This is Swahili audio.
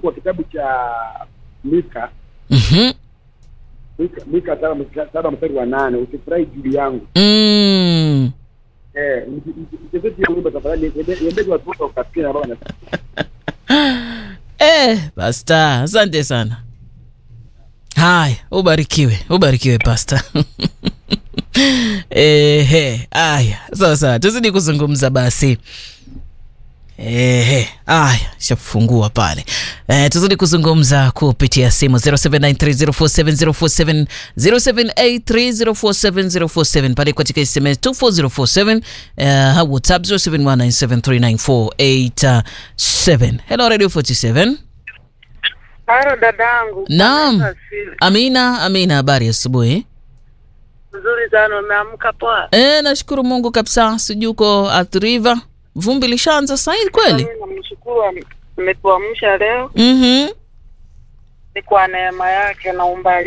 kwa kitabu cha Mika Mhm. Mika, Mika saba mstari- saba mstari wa nane usifurahi juu yangu. Mm. Eh, msi- msi- mchezee hiyo wimbo tafadhali, iende- iendege watu wote wakasikia na baba na Eh, pasta, asante sana. Haya, ubarikiwe, ubarikiwe pasta. Ehe, haya, sawa sawa, tuzidi kuzungumza basi. Ehe, haya, shafungua pale. Eh, tuzidi kuzungumza kupitia simu 0793047047 0783047047 pale katika SMS 24047 uh, WhatsApp 0719739487. Hello Radio 47. Haro dadangu. Naam. Bwana asifiwe. Amina, Amina, habari ya asubuhi. Nzuri sana umeamka poa. Eh, nashukuru Mungu kabisa. Sijui uko Athi River. Vumbi lishaanza sasa hivi kweli? Mimi namshukuru ame- ametuamsha leo Mhm. ni kwa neema yake na umbali